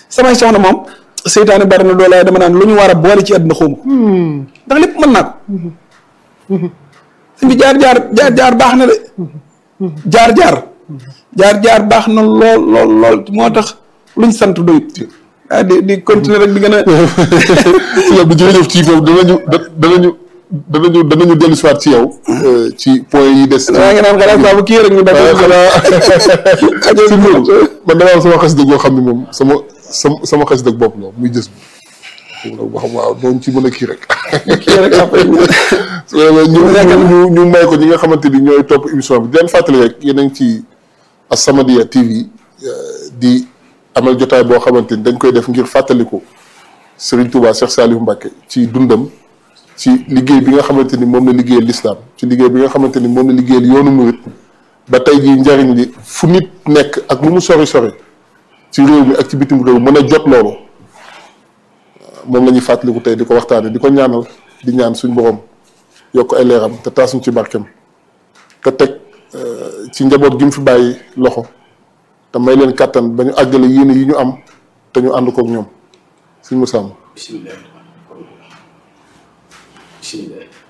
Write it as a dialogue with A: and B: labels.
A: samay soxna moom seytaane bari na doole dama naan lu ñu war a boole ci àdduna xawma ko ndax lépp mën naa ko suñ bi jaar jaar jaar jaar baax na de jaar jaar jaar jaar baax na lool lool lool moo tax luñ sant doyut ah di di continuer rek di gën a
B: sëñ Abdou jërëjëf ci foofu danañu danañu danañu danañu dellu si waat ci yow ci point yi des
A: waa ngi naan xalaat saa bu kii rek ñu def
B: waaye xanaa si loolu man dama am sama xas dëgg boo xam ne moom sama sama sama xas dëgg bopp la muy jës bi nag boo xam waaw noonu ci mën a kii rek
A: kii rek après ñu
B: ñu ñu ñu may ko ñi nga xamante ni ñooy topp émission bi di leen fàttali rek yéen a ngi ci As-Samadiyya TV di amal jotaay boo xamante ni dañ koy def ngir fàttaliku Serigne Touba Cheikh Saliou Mbacké ci dundam ci liggéey bi nga xamante ni moom la liggéeyal lislaam ci liggéey bi nga xamante ni moom la liggéeyal yoonu murit ba tey jii njariñ li fu nit nekk ak lu mu sori sori ci réew mi ak ci bitim réew mën a jot loolu moom la ñuy fàttaliku tey di ko waxtaane di ko ñaanal di ñaan suñ borom yokk ay leeram te taasuñ ci barkem te teg ci njaboot gi mu fi bàyyi loxo te may leen kàttan ba ñu àggale yéene yi ñu am te ñu ànd kook ñoom suñ mu sàmm
C: bismillah bismillah